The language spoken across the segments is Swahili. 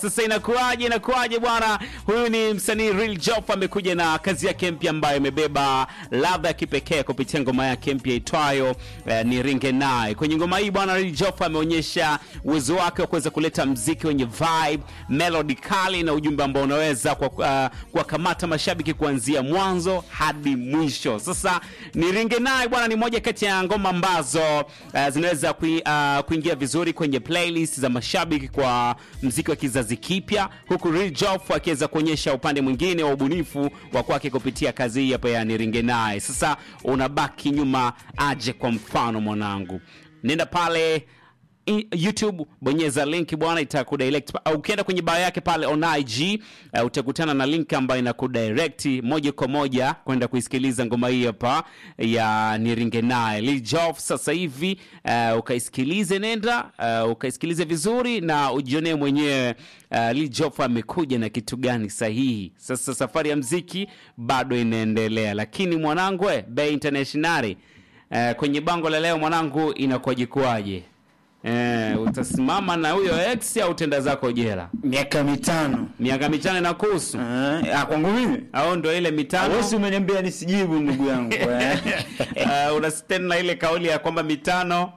Sasa inakuwaje, inakuwaje bwana? Huyu ni msanii Real Jof amekuja na kazi yake mpya ambayo imebeba ladha ya kipekee kupitia ngoma yake mpya itwayo eh, ni Ringe Naye. Kwenye ngoma hii bwana, Real Jof ameonyesha uwezo wake wa kuweza kuleta mziki wenye vibe, melody kali na ujumbe ambao unaweza kwa uh, kuwakamata mashabiki kuanzia mwanzo hadi mwisho. Sasa ni Ringe Naye bwana, ni moja kati ya ngoma ambazo uh, zinaweza kui, uh, kuingia vizuri kwenye playlist za mashabiki kwa mziki wa kizazi kipya, huku Real Jof akiweza kuonyesha upande mwingine wa ubunifu wa kwake kupitia kazi hii hapa ya Niringe Naye. Sasa unabaki nyuma aje? Kwa mfano mwanangu, nenda pale i- YouTube bonyeza link bwana, itakudirect au ukienda kwenye bio yake pale on IG uh, utakutana na link ambayo inakudirect moja kwa moja kwenda kuisikiliza ngoma hii hapa ya Niringe Naye Lil Jof. Sasa hivi uh, ukaisikilize, nenda uh, ukaisikilize vizuri na ujionee mwenyewe uh, Lil Jof amekuja na kitu gani sahihi. Sasa safari ya mziki bado inaendelea, lakini mwanangu, eh, Bay Internationali uh, kwenye bango la leo mwanangu, inakuwaje kuwaje? Eh, utasimama na huyo ex au utenda zako jela? miaka mitano Miaka mitano na kuhusu Eh, ah, kwangu mimi au ndo ile mitano? wesi umeniambia nisijibu ndugu yangu eh. uh, una stand na ile kauli ya kwamba mitano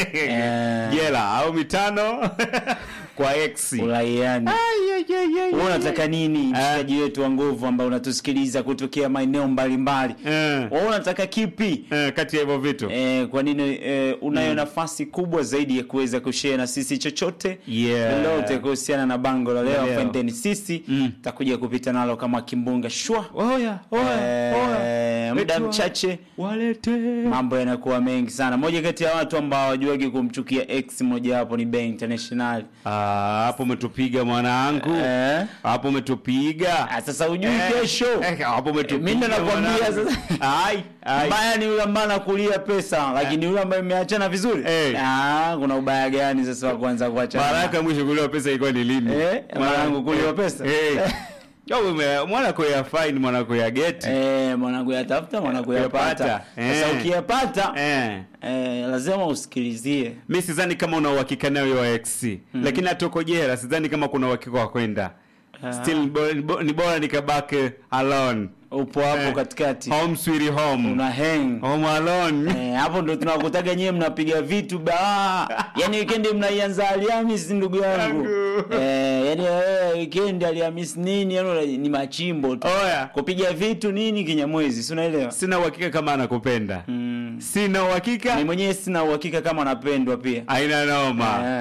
jela au mitano kwa ex. uraiani wewe unataka nini mshikaji wetu wa nguvu ambao unatusikiliza kutokea maeneo mbalimbali Eh, wewe unataka kipi eh, kati ya hivyo vitu Eh, kwa nini eh, unayo nafasi kubwa zaidi ya kuweza kushare na sisi chochote Yeah. lolote kuhusiana na bango la leo Leo. fendeni sisi Mm. takuja kupita nalo kama kimbunga shwa Oya, Eh, muda Wetu wa- mchache walete mambo yanakuwa mengi sana moja kati ya watu ambao hawajuagi kumchukia x moja wapo ni Bay International Ah, hapo umetupiga mwanangu, eh? hapo umetupiga ah, sasa ujui Eh, kesho eh, hapo umetupiga mimi ndo nakwambia mwanangu. sasa Ai, ai. mbaya ni yule ambaye anakulia pesa lakini yule ambaye imeachana vizuri Eh. ah, kuna ubaya gani sasa wa kuanza kuachana mara yako ya mwisho kuliwa pesa ilikuwa ni lini? Eh, mara yangu kuliwa pesa? Eh. Yo, ume- mwanako ya fine mwanako ya geti Eh, mwanangu yatafuta mwanangu yapata Yapata. sasa Eh. ukiyapata eh. eh, lazima usikilizie mi sidhani kama una uhakika nayo wa x lakini hata uko jela sidhani kama kuna uhakika wa kwenda Ah. still ni bo- ni bo- ni bora nikabaki alone upo hapo Eh. katikati home sweet home una hang home alone Eh, hapo ndo tunakutaga nyewe mnapiga vitu ba yani weekend mnaianza Alhamisi ndugu yangu Yangu. eh, yani eh, weekend Alhamisi nini yani ni machimbo tu oya kupiga vitu nini kinyamwezi si unaelewa sina uhakika kama anakupenda mm. sina uhakika Mimi mwenyewe sina uhakika kama napendwa pia aina noma Eh.